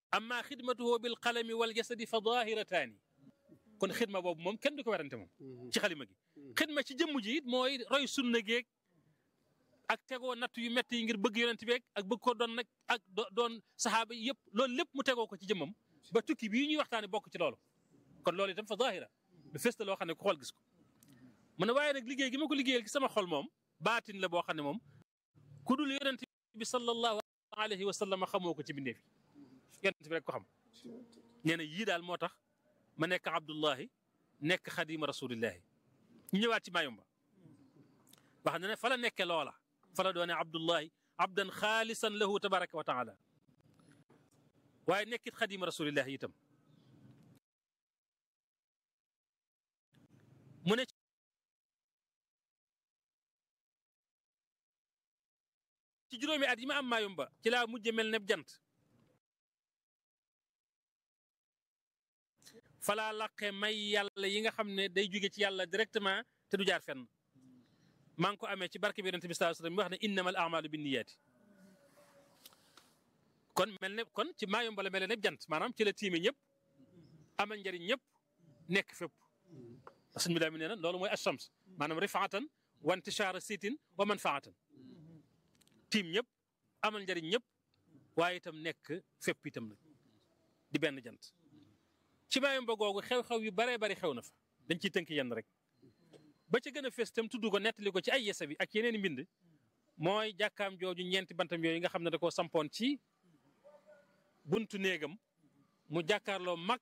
amma xidmatuhu bil qalami wal jasadi fa dahirataani kon xidma boobu moom kenn du ko werante moom ci xalima gi xidma ci jëmm ji it mooy roy sunna geeg ak tegoo natt yu métti yi ngir bëgg yonent beeg ak bëgg ko doon nag ak doon saxaaba yi yëpp loolu lépp mu tegoo ko ci jëmmam ba tukki bii ñuy waxtaane bokk ci loolu kon loolu itam fa zahira lu fës loo xam ne ku xool gis ko mu ne waaye nag liggéey gi ma ko liggéeyal ci sama xol moom baatin la boo xam ne moom ku dul yonent bi sallallahu alayhi wa sallam xamoo ko ci bindeef yi yonent bi rek ko xam nee na yii daal moo tax ma nekk abdullahi nekk xadima rasulillahi ñu ñëwaat ci Mayumba wax na ne fa la nekke loola fa la doone abdullahi abdan xaalisan lahu tabaraka wa taala waaye nekkit xadima rasulillahi itam mu ne ci juróomi at yi ma am Mayumba ci laa mujj mel ne jant falaa laqe may yàlla yi nga xam ne day jóge ci yàlla directement te du jaar fenn maa ngi ko amee ci barke bi yonent bi sallallahu alayhi wasallam mi wax ne innamal a'malu binniyaati kon mel ne kon ci Mayumba la mel ne jant maanaam ci la tiime ñëpp amal njëriñ ñëpp nekk fépp sëñ bi daa mi nee na loolu mooy ashams maanaam rifaatan wa intishaara sitin wa manfaatan tiim ñëpp amal njëriñ ñëpp waaye itam nekk fépp itam nag di benn jant ci Mayumba googu xew-xew yu baree bari xew na fa dañ ciy tënk yenn rek ba ca gën a fës tam tudd ko nettali ko ci ay yesa bi ak yeneen mbind mooy jàkkaam jooju ñeenti bantam yooyu nga xam ne da koo sampoon ci buntu néegam mu jàkkaarloo mag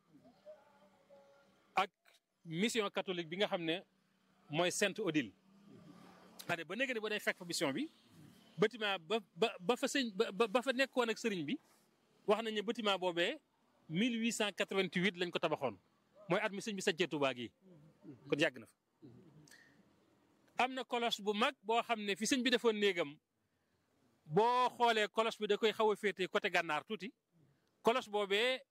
ak mission catholique bi nga xam ne mooy Sainte Odile xane ba néega ne ba day fekk fa mission bi bâtiment ba ba ba fa sëñ ba ba fa nekkoon ak sëriñ bi wax nañ ne bâtiment boobee 1888 lañ ko tabaxoon mooy at mi sëñ bi saccee Tuubaa gi kon yàgg na fa am na cloche bu mag boo xam ne fi sëñ bi defoon néegam boo xoolee cloche bi da koy xaw a féete côté gànnaar tuuti cloche boobee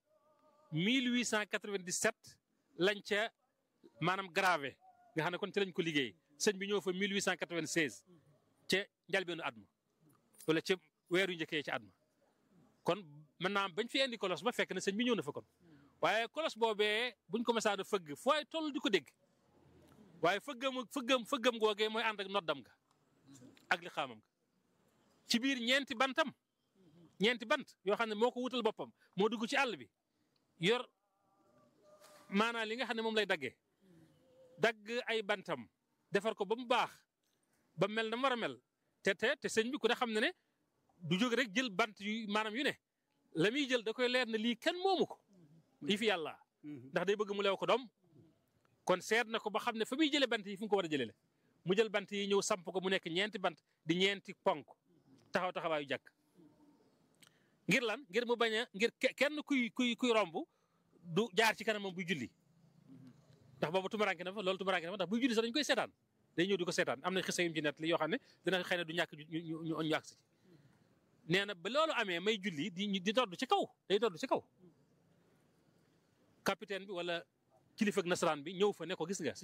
1897 lañ ca maanaam gravé nga xam ne kon ci lañ ko liggéey sëñ bi ñëw fa 1896 ca njalbeenu at ma wala ca weeru njëkkee ca at ma kon mën naa bañ fi indi cloche ba fekk na sëñ bi ñëw na fa kon waaye cloche boobee buñ ko mësaan a fëgg fooy toll di ko dégg waaye fëggam fëggam fëggam googee mooy ànd ak noddam ga ak li xaamam ga ci biir ñeenti bantam ñeenti bant yoo xam ne moo ko wutal boppam moo dugg ci àll bi yor maanaam li nga xam ne moom lay daggee dagg ay bantam defar ko ba mu baax ba mel na mu war a mel te te te sëñ bi ku ne xam ne ne du jóg rek jël bant yu maanaam yu ne la muy jël da koy leer ne lii kenn moomu ko yi fi yàlla ndax day bëgg mu leew ko doom kon seet na ko ba xam ne fa muy jëlee bant yi fu mu ko war a jëlee la mu jël bant yi ñëw samp ko mu nekk ñeenti bant di ñeenti ponk taxaw taxawaayu jàkk ngir lan ngir mu bañ a ngir kenn kuy kuy kuy romb du jaar ci kanamam buy julli ndax boobu tumaranke na fa loolu tumaranke na fa ndax buy julli sax dañu koy seetaan day ñëw di ko seetaan am na xisa yum ci net li yoo xam ne dina xëy na du ñàkk ñu ñu ñu àgg nee na ba loolu amee may julli di di dodd ci kaw day dodd ci kaw capitaine bi wala kilifa ak nasaraan bi ñëw fa ne ko gis nga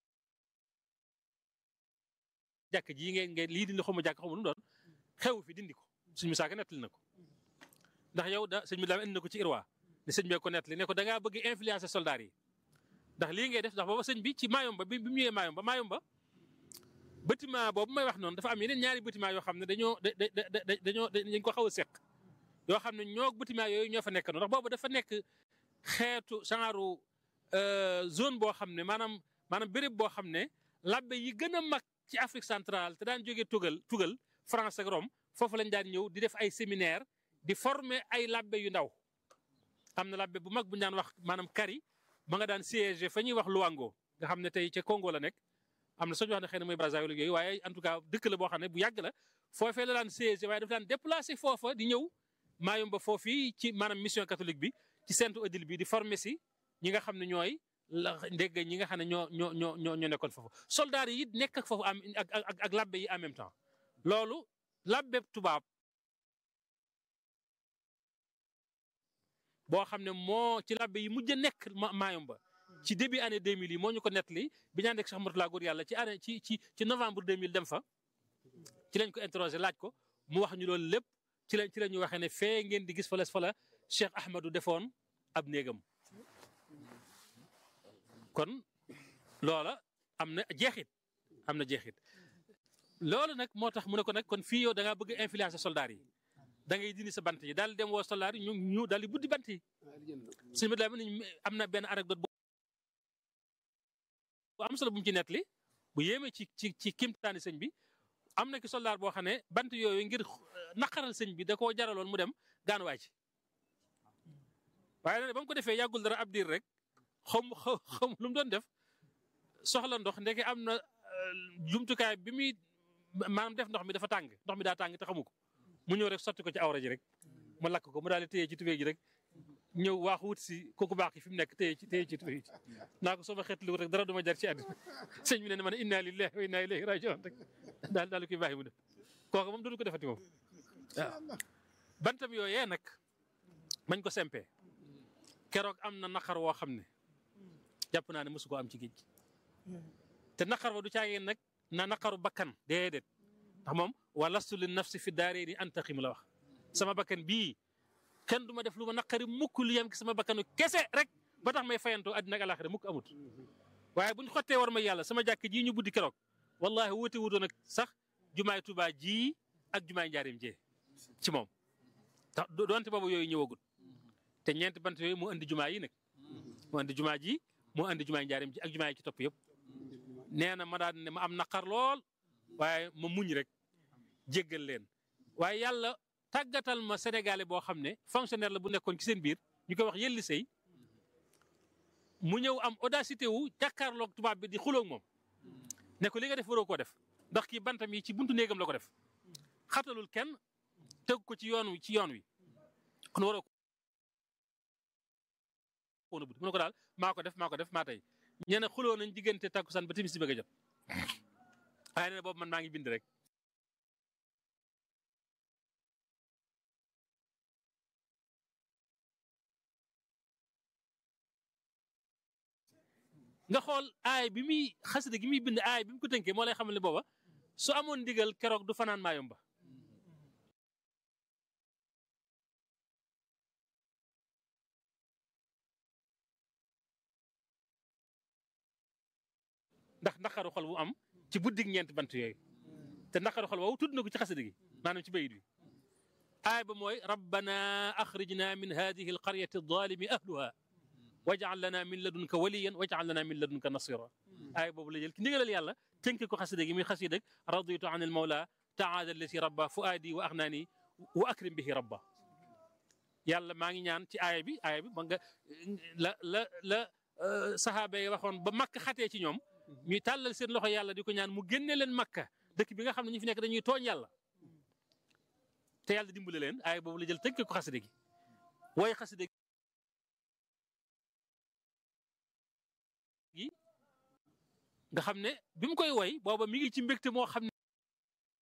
jàkk ji ngeen ngeen lii dindi xawma jàkk xawma nu doon xew fi dindi ko suñu saaka nettali na ko ndax yow da sëñ bi daal indi na ko ci irwa ne sëñ bee ko nettali ne ko da ngaa bëgg influencer soldats yi ndax lii ngay def ndax booba sëñ bi ci Mayumba bi bi mu ñëwee Mayumba Mayumba bâtiment boobu may wax noonu dafa am yeneen ñaari bâtiment yoo xam ne dañoo da da dañoo dañ ko xaw a seq yoo xam ne ñoo bâtiment yooyu ñoo fa nekk noonu ndax boobu dafa nekk xeetu genre zone boo xam ne maanaam maanaam béréb boo xam ne labbe yi gën a mag ci Afrique centrale te daan jógee tugal tugal France ak Rome foofu lañ daan ñëw di def ay séminaire di former ay labbe yu ndaw am na labbe bu mag bu ñu daan wax maanaam kari ma nga daan siège fa ñuy wax Luango nga xam ne tey ca Congo la nekk am na sax ñu wax ne xëy na mooy Brazzaville yooyu waaye en tout cas dëkk la boo xam ne bu yàgg la foofee la daan siège waaye dafa daan déplacé foofa di ñëw Mayumba foofii ci maanaam mission catholique bi ci Sainte Odile bi di former si ñi nga xam ne ñooy la ndégg ñi nga xam ne ñoo ñoo ñoo ñoo ñoo nekkoon foofu soldats yi it nekk ak foofu am ak ak ak labbe yi en même temps loolu labbe tubaab boo xam ne moo ci labbe yi mujj a nekk Mayumba ci début année 2000 yi moo ñu ko nettali bi ñu ànd ak Cheikh Mourtala góor yàlla ci année ci ci ci novembre 2000 dem fa ci lañ ko interroger laaj ko mu wax ñu loolu lépp ci la ci la ñu waxee ne fee ngeen di gis fa la fa la Cheikh Ahmadou defoon ab néegam kon loola am na jeexit am na jeexit loolu nag moo tax mu ne ko nag kon fii yow da ngaa bëgg a influencer soldats yi da ngay dindi sa bant yi daal dem woo soldats yi ñu ñu daal di buddi bant yi suñu bët am na benn anecdote bu am solo bu mu ci nettali bu yéeme ci ci ci kimtaani sëñ bi am na ki soldat boo xam ne bant yooyu ngir naqaral sëñ bi da koo jaraloon mu dem gaanuwaay ci waaye nag ba mu ko defee yàggul dara ab diir rek xaw xaw lu mu doon def soxla ndox ndeke am na jumtukaay bi muy maanaam def ndox mi dafa tàng ndox mi daa tàng te xamu ko mu ñëw rek sotti ko ci awra ji rek mu lakk ko mu daal di téye ci tubéy ji rek ñëw waaxu wut si kooku baax ki fi mu nekk téye ci téye ci tubéy ji naa ko sama xeetlu rek dara duma jar ci àddina sëñ bi ne ma ne inna lillahi wa inna ilayhi rajiun rek daal daal koy bàyyi mu def kooku moom dootu ko defati moom waaw bantam yooyee nag mañ ko sempee keroog am na naqar woo xam ne jàpp naa ne mosu ko am ci géej te naqar wa du caageen nag na naqaru bakkan déedéet ndax moom wa lastu li nafsi fi daareeni antaqim la wax sama bakkan bii kenn du ma def lu ma naqari mukk lu yem ki sama bakkanu kese rek ba tax may fayantoo àddina ak alaxira mukk amut waaye buñ xottee war ma yàlla sama jàkk ji ñu buddi keroog wallahi wuute wutoon ak sax jumaay Tuubaa ji ak jumaay njaarim jee ci moom tax doonte boobu yooyu ñëwagul te ñeenti bant yooyu moo andi jumaa yi nag moo andi jumaa ji moo andi jumaay njaarim ji ak jumaa yi ci topp yëpp nee na ma daan ne ma am naqar lool waaye ma muñ rek jéggal leen waaye yàlla tàggatal ma sénégalais boo xam ne fonctionnaire la bu nekkoon ci seen biir ñu koy wax yelli sëy mu ñëw am audacité wu jàkkaarloog tubaab bi di xuloog moom ne ko li nga def waroo koo def ndax kii bantam yi ci buntu néegam la ko def xatalul kenn teg ko ci yoon wi ci yoon wi kon waroo ko woon a bud mu ne ko daal maa ko def maa ko def maa tey ñene xuloo nañ diggante takkusaan ba timis si bëgg a jot waaye nee boobu man maa ngi bind rek nga xool aay bi muy xasida gi muy bind aay bi mu ko tënkee moo lay xamal ne booba su amoon ndigal keroog du fanaan maayomba ndax naqaru xol bu am ci buddig ñeent bant yooyu te naqaru xol woowu tudd na ko ci xasida gi maanaam ci bayit bi aay ba mooy rabbana axrijna min hadihi alqaryati adalimi ahluha wajal lana min ladunka waliyan wajal lana min ladunka nasira aay boobu la jël ki ndigalal yàlla tënk ko xasida gi muy xasida ak raditu an al mawla taala allati rabba fuaadi wa axnaani wa akrim bihi rabba yàlla maa ngi ñaan ci aaya bi aaya bi ba nga la la la sahaaba yi waxoon ba makk xatee ci ñoom ñuy tàllal seen loxo yàlla di ko ñaan mu génne leen makka dëkk bi nga xam ne ñu fi nekk dañuy tooñ yàlla te yàlla dimbale leen aaya boobu la jël tënk ko xasida gi waaye xasida gi nga xam ne bi mu koy woy booba mi ngi ci mbégte moo xam ne